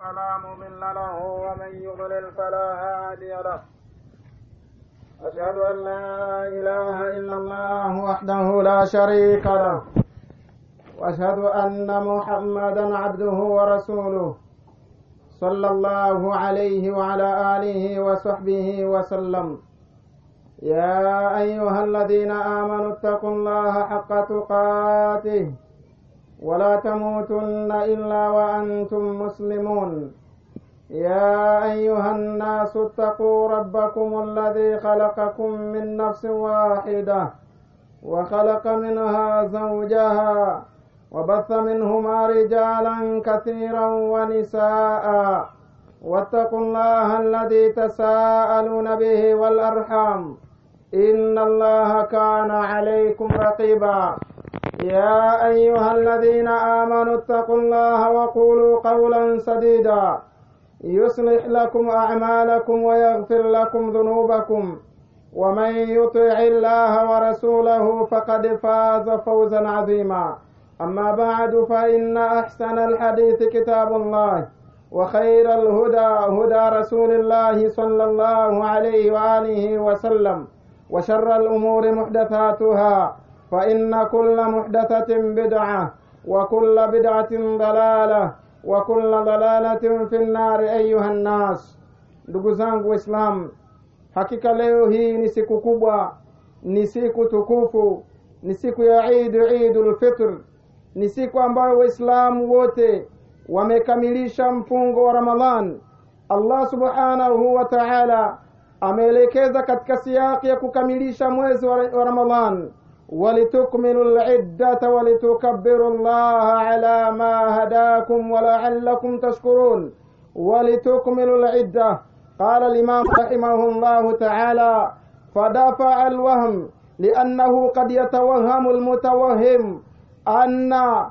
فلا مضل له ومن يضلل فلا هادي له أشهد أن لا إله إلا الله وحده لا شريك له وأشهد أن محمدا عبده ورسوله صلى الله عليه وعلى آله وصحبه وسلم يا أيها الذين آمنوا اتقوا الله حق تقاته ولا تموتن إلا وأنتم مسلمون يا أيها الناس اتقوا ربكم الذي خلقكم من نفس واحدة وخلق منها زوجها وبث منهما رجالا كثيرا ونساء واتقوا الله الذي تساءلون به والأرحام إن الله كان عليكم رقيبا يا أيها الذين آمنوا اتقوا الله وقولوا قولا سديدا يصلح لكم أعمالكم ويغفر لكم ذنوبكم ومن يطع الله ورسوله فقد فاز فوزا عظيما أما بعد فإن أحسن الحديث كتاب الله وخير الهدى هدى رسول الله صلى الله عليه وآله وسلم وشر الأمور محدثاتها فإن كل محدثة بدعة وكل بدعة ضلالة وكل ضلالة في النار أيها الناس ndugu zangu waislamu hakika leo hii ni siku kubwa ni siku tukufu ni siku ya idu idul fitr ni siku ambayo waislamu wote wamekamilisha mfungo wa ramadhan allah subhanahu wa taala ameelekeza katika siyaki ya kukamilisha mwezi wa ramadhan ولتكملوا العدة ولتكبروا الله على ما هداكم ولعلكم تشكرون ولتكملوا العدة قال الإمام رحمه الله تعالى فدفع الوهم لأنه قد يتوهم المتوهم أن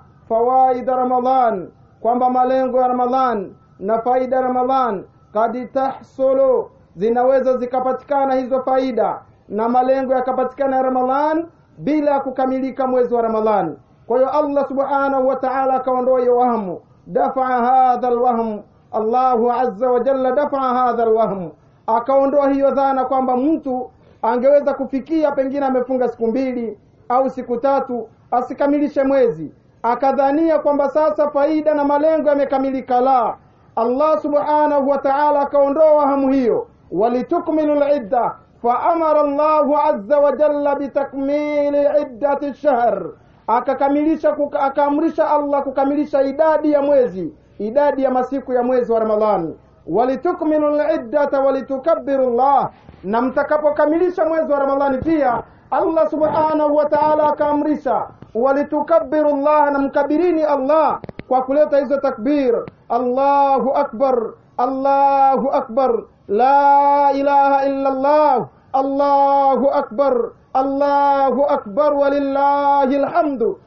فوائد رمضان kwamba malengo ya ramadhan na faida ramadhan kad tahsulu zinaweza zikapatikana hizo faida na malengo yakapatikana ya ramadhan bila kukamilika mwezi wa ramadhani kwa hiyo allah subhanahu wa taala akaondoa hiyo wahmu dafaa hadha lwahmu allahu aza wajalla dafaa hadha lwahmu akaondoa hiyo dhana kwamba mtu angeweza kufikia pengine amefunga siku mbili au siku tatu asikamilishe mwezi akadhania kwamba sasa faida na malengo yamekamilika la allah subhanahu wa taala akaondoa wahamu hiyo walitukmilu lidda faamara llahu aza wajalla bitakmili iddati lshahr akakamilisha akaamrisha allah kukamilisha idadi ya mwezi idadi ya masiku ya mwezi wa ramadhani walitukmilu liddata walitukabiru llah na mtakapokamilisha mwezi wa ramadhani pia allah subhanahu wa taala akaamrisha walitukabiru llah na mkabirini allah kwa kuleta hizo takbir allahu akbar allahu akbar la ilaha illa llah allahu akbar allahu akbar walillahi lhamdu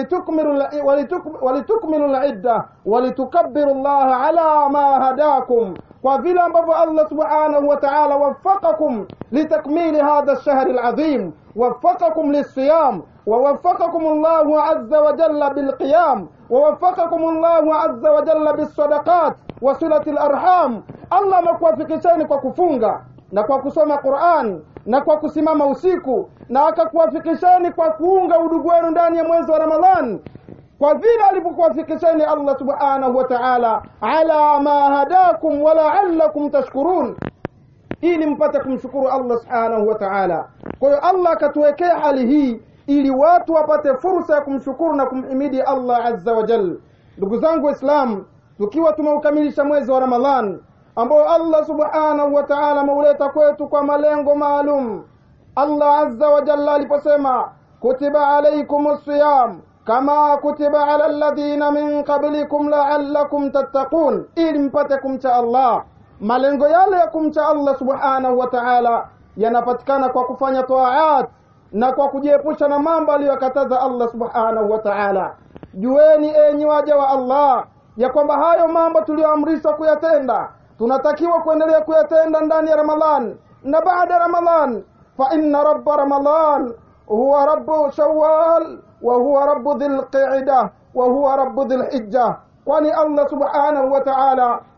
walitukmilu lidda walitukabiru llaha ala ma hadakum kwa vile ambavyo allah subhanahu wa taala wafaqakum litakmili hadha lshahri ladhim وفقكم للصيام ووفقكم الله عز وجل بالقيام ووفقكم الله عز وجل بالصدقات وصلة الأرحام الله amekuwafikisheni kwa kufunga na kwa kusoma Qur'an na kwa kusimama usiku na akakuwafikisheni kwa kuunga udugu wenu ndani ya mwezi wa Ramadhan kwa vile alivyokuwafikisheni Allah subhanahu wa ta'ala ala ma hadakum wa la'allakum tashkurun ili mpate kumshukuru Allah subhanahu wa ta'ala. Kwa hiyo Allah akatuwekea hali hii ili watu wapate fursa ya kumshukuru na kumhimidi Allah azza wa jal. Ndugu zangu Waislamu, tukiwa tumeukamilisha mwezi wa Ramadhan ambao Allah subhanahu wa ta'ala ameuleta kwetu kwa malengo maalum. Allah azza wa jalla aliposema kutiba alaykum siyam kama kutiba ala alladhina min qablikum la'allakum tattaqun, ili mpate kumcha Allah malengo yale ya kumcha allah subhanahu wa taala yanapatikana kwa kufanya taat na kwa kujiepusha na mambo aliyokataza allah subhanahu wa taala jueni enyi waja wa allah ya kwamba hayo mambo tuliyoamrishwa kuyatenda tunatakiwa kuendelea kuyatenda ndani ya ramadhan na baada ya ramadhan fa inna rabba ramadhan huwa rabbu shawal wa huwa rabbu dhilqida wa huwa rabbu dhilhijja kwani allah subhanahu wa taala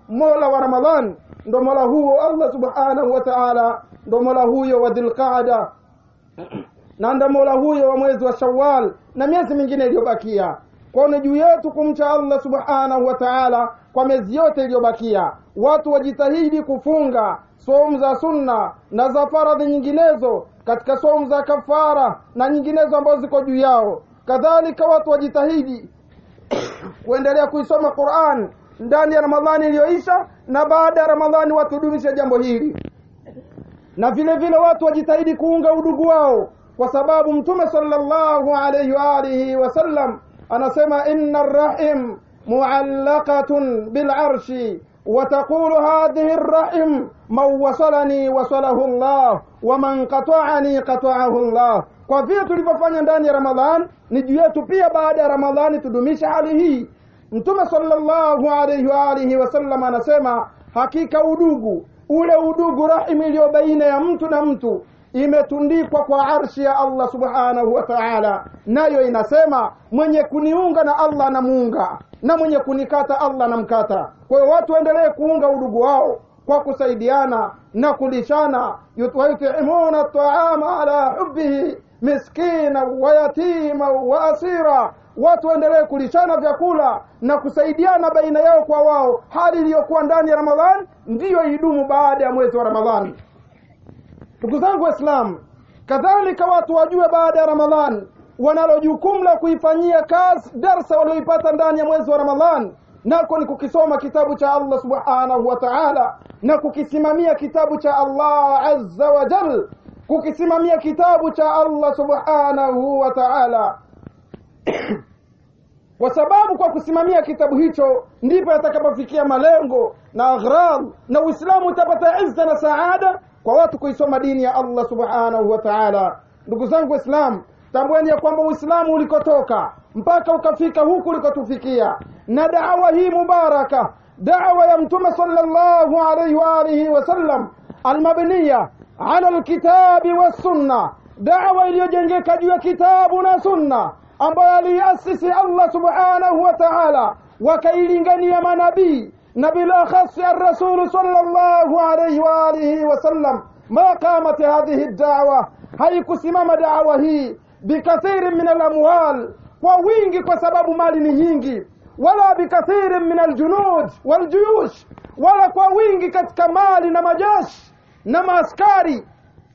mola wa ramadhan ndo mola huo allah subhanahu wa taala ndo mola huyo wa dhilqaada na ndo mola huyo wa mwezi wa shawal na miezi mingine iliyobakia kwao ni juu yetu kumcha allah subhanahu wa taala kwa miezi yote iliyobakia watu wajitahidi kufunga somu za sunna na za faradhi nyinginezo katika somu za kafara na nyinginezo ambazo ziko juu yao kadhalika watu wajitahidi kuendelea kuisoma quran ndani ya ramadhani iliyoisha na baada ya ramadhani watudumishe jambo hili na vile vile watu wajitahidi kuunga udugu wao kwa sababu mtume sallallahu alayhi wa alihi wasallam anasema inna rahim muallaqatun bilarshi وتقول هذه الرحم من وصلني وصله الله ومن قطعني قطعه الله kwa vile tulivyofanya ndani ya ramadhan ni juu yetu pia baada ya ramadhani tudumishe hali hii mtume sallallahu alayhi wa alihi wasallam anasema hakika udugu ule udugu rahim iliyo baina ya mtu na mtu imetundikwa kwa arshi ya allah subhanahu wa taala nayo inasema mwenye kuniunga na allah namuunga na mwenye kunikata allah namkata kwa hiyo watu waendelee kuunga udugu wao kwa kusaidiana na kulishana wayutimuna taama ala hubihi miskina wa yatima wa asira watu waendelee kulishana vyakula na kusaidiana baina yao kwa wao hali iliyokuwa ndani ya ramadhan ndiyo idumu baada ya mwezi wa ramadhani ndugu zangu waislamu kadhalika watu wajue baada ya ramadhan wanalo jukumu la kuifanyia kazi darsa walioipata ndani ya mwezi wa ramadhan nako ni kukisoma kitabu cha allah subhanahu wa taala na kukisimamia kitabu cha allah azza wa jal kukisimamia kitabu cha allah subhanahu wa taala kwa sababu kwa kusimamia kitabu hicho ndipo yatakapofikia malengo na aghrad na uislamu utapata izza na saada kwa watu kuisoma dini ya allah subhanahu wa taala ndugu zangu waislamu tambueni ya kwamba uislamu ulikotoka mpaka ukafika huku ulikotufikia na dawa hii mubaraka dawa ya mtume sallallahu alaihi wa alihi wasallam almabniya ala lkitabi wassunna dawa iliyojengeka juu ya kitabu na sunna ambayo aliasisi allah subhanahu wa taala wakailingania manabii na bilakhasi arrasulu sallallahu alaihi wa alihi wasallam ma qamat hadhihi dawa haikusimama dawa hii bikathirin min alamwal kwa wingi kwa sababu mali ni nyingi wala bikathirin min aljunud waljuyush wala kwa wingi katika mali na majeshi na maaskari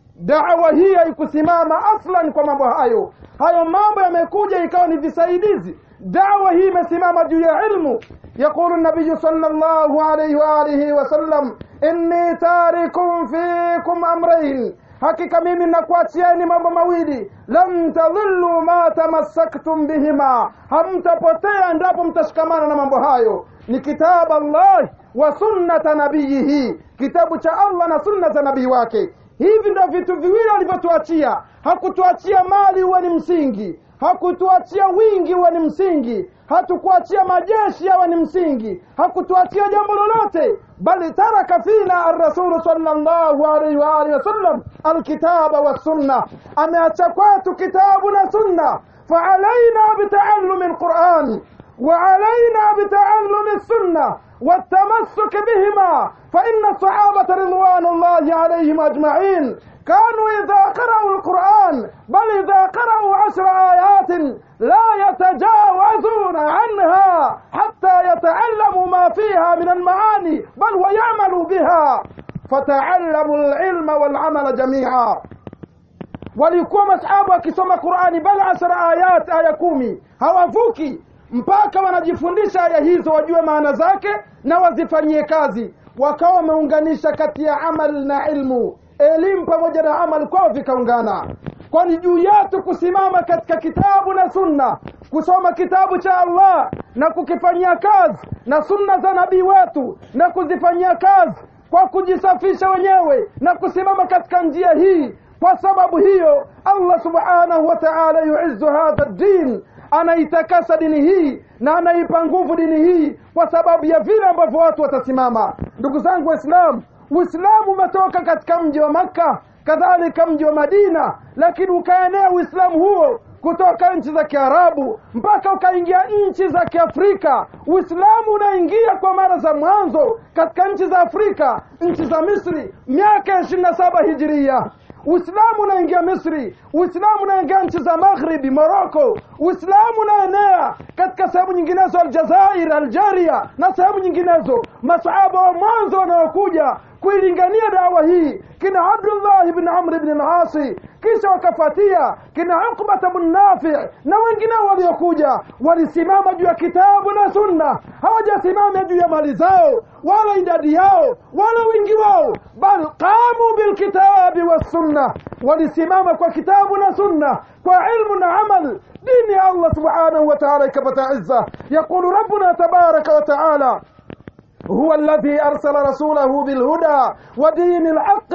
dawa hii haikusimama aslan kwa mambo hayo hayo mambo yamekuja ikawa ni visaidizi dawa hii imesimama juu ya ilmu يقول النبي صلى الله عليه وآله وسلم إني تارك فيكم أمرين hakika mimi nakuachieni mambo mawili lam tadhillu ma tamassaktum bihima hamtapotea endapo mtashikamana na mambo hayo ni kitabu allah wa sunnata nabiyihi kitabu cha allah na sunna za nabii wake hivi ndo vitu viwili alivyotuachia hakutuachia mali huwe ni msingi hakutuachia wingi huwe ni msingi hatukuachia majeshi yawe ni msingi hakutuachia jambo lolote bali taraka fina arrasulu sallallahu alaihi wa alihi wasallam alkitaba wassunna ameacha kwetu kitabu na sunna faalaina bitaallumi lqurani وعلينا بتعلم السنة والتمسك بهما فإن الصحابة رضوان الله عليهم أجمعين كانوا إذا قرأوا القرآن بل إذا قرأوا عشر آيات لا يتجاوزون عنها حتى يتعلموا ما فيها من المعاني بل ويعملوا بها فتعلموا العلم والعمل جميعا walikuwa masahabu wakisoma qurani bal ashara ayat aya kumi hawavuki mpaka wanajifundisha aya hizo wajue maana zake na wazifanyie kazi wakawa wameunganisha kati ya amal na ilmu elimu pamoja na amal kwao vikaungana kwani juu yetu kusimama katika kitabu na sunna kusoma kitabu cha allah na kukifanyia kazi na sunna za nabii wetu na kuzifanyia kazi kwa kujisafisha wenyewe na kusimama katika njia hii kwa sababu hiyo allah subhanahu wa taala yuizu hadha din anaitakasa dini hii na anaipa nguvu dini hii kwa sababu ya vile ambavyo watu watasimama ndugu zangu waislamu uislamu umetoka katika mji wa makka kadhalika mji wa madina lakini ukaenea uislamu huo kutoka nchi za kiarabu mpaka ukaingia nchi za kiafrika uislamu unaingia kwa mara za mwanzo katika nchi za afrika nchi za misri miaka ya ishirini na saba hijiria uislamu unaingia misri uislamu unaingia nchi za maghribi moroko uislamu unaenea katika sehemu nyinginezo aljazair algeria na sehemu nyinginezo masahaba wa mwanzo wanaokuja kuilingania dawa hii kina abdullah bn amr bn lasi kisha wakafuatia kina uqbata bn nafi na wengineo waliokuja walisimama juu ya kitabu na sunna hawajasimama juu ya mali zao wala idadi yao wala wingi wao bal qamu bilkitabi wassunna walisimama kwa kitabu na sunna kwa ilmu na amal dini ya allah subhanahu wa taala ikapata izza yaqulu rabbuna tabaraka wa taala هو الذي أرسل رسوله بالهدى ودين الحق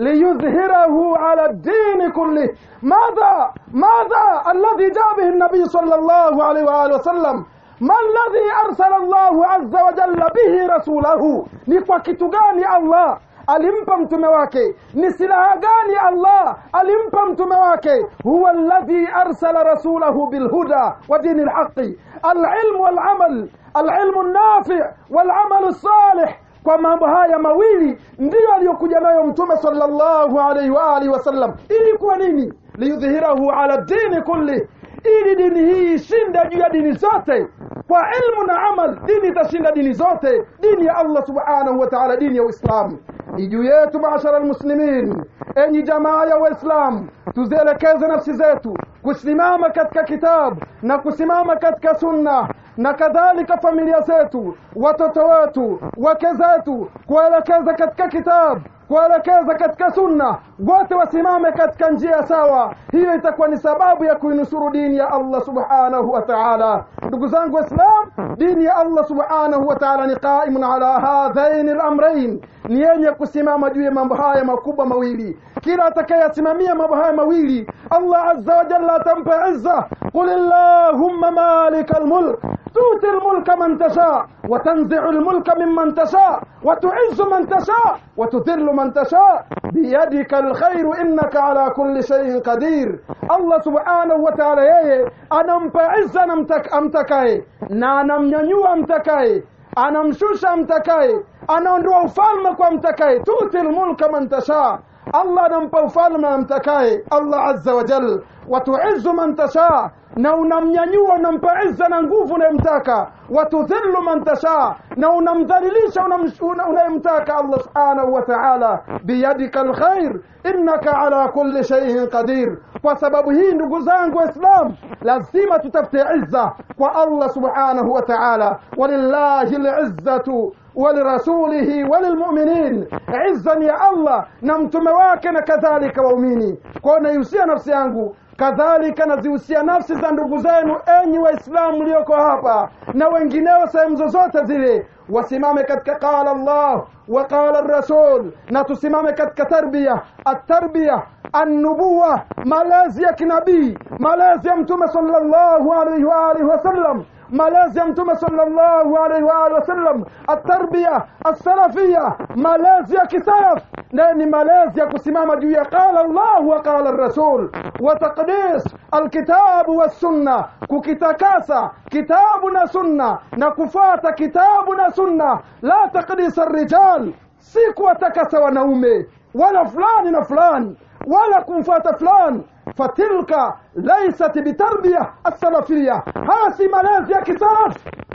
ليظهره على الدين كله ماذا ماذا الذي جاء به النبي صلى الله عليه وآله وسلم ما الذي أرسل الله عز وجل به رسوله نفكتغاني الله alimpa mtume wake ni silaha gani allah alimpa mtume wake huwa alladhi arsala rasulahu bilhuda wa dini lhaqi alilmu walamal alilmu nafi walamalu lsalih kwa mambo haya mawili ndiyo aliyokuja nayo mtume sallallahu alaihi wa alihi wasallam ili kuwa nini liyudhhirahu ala dini kulli ili dini hii ishinde juu ya dini zote kwa ilmu na amal dini itashinda dini zote dini ya allah subhanahu wa taala dini ya uislamu ni juu yetu maashara almuslimin enyi jamaa ya waislamu tuzielekeze nafsi zetu kusimama katika kitabu na kusimama katika sunna na kadhalika familia zetu watoto wetu wake zetu kuelekeza katika kitabu kuelekeza katika sunna wote wasimame katika njia sawa hiyo itakuwa ni sababu ya kuinusuru dini ya allah subhanahu wa taala ndugu zangu waislam dini ya allah subhanahu wa taala ni qaimun ala hadhaini lamrain ni yenye kusimama juu ya mambo haya makubwa mawili kila atakayeyasimamia mambo haya mawili allah azza wa jalla atampa izza qul illahumma malika lmulk tuti lmulka man tasha وتنزع الملك ممن تشاء وتعز من تشاء وتذل من تشاء بيدك الخير إنك على كل شيء قدير الله سبحانه وتعالى yeye anampa izza amtakaye na anamnyanyua amtakaye anamshusha amtakaye anaondoa ufalme kwa mtakaye tuti lmulka man tashaa allah anampa ufalme amtakaye allah azza wa jal watuizu man tashaa na unamnyanyua unampa izza na nguvu unayemtaka watudhillu man tashaa na unamdhalilisha unayemtaka allah subhanahu wa taala biyadika lkhair innaka ala kulli shaiin qadir kwa sababu hii ndugu zangu waislam lazima tutafute izza kwa allah subhanahu wa taala walillahi lizzatu ولرسوله وللمؤمنين عزا يا الله نمتم واكنا كذلك waumini kwa naihusia nafsi yangu kadhalika nazihusia nafsi za ndugu zenu enyi waislamu mlioko hapa na wengineo sehemu zozote zile wasimame katika qala llah wa qala rasul na tusimame katika tarbia atarbia annubuwa malezi ya kinabii malezi ya mtume sallallahu alaihi wa alihi wasallam malezi ya mtume sallallahu alaihi wa alihi wasallam atarbia alsalafia malezi ya kisalaf naye ni malezi ya kusimama juu ya qala llah wa qala rasul wa taqdis alkitabu wassunna kukitakasa kitabu na sunna na kufata kitabu na sunna la taqdis arrijal si kuwatakasa wanaume wala fulani na fulani wala kumfata fulani fatilka laysat bitarbiya alsalafia haya si malezi ya kisalaf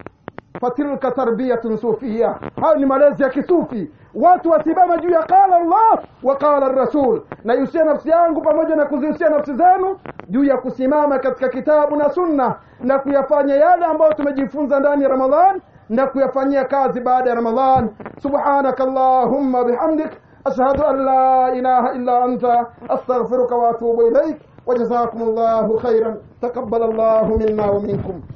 fatilka tarbiyatun sufia hayo ni malezi ya kisufi watu wasimama juu ya qala llah wa qala rasul naihusia nafsi yangu pamoja na kuzihusia nafsi zenu juu ya kusimama katika kitabu na sunna na kuyafanya yale ambayo tumejifunza ndani ya ramadhan na kuyafanyia kazi baada ya ramadhan subhanaka allahumma bihamdik ashhadu an la ilaha illa anta astaghfiruka wa atubu ilaik وجزاكم الله خيرا تقبل الله منا ومنكم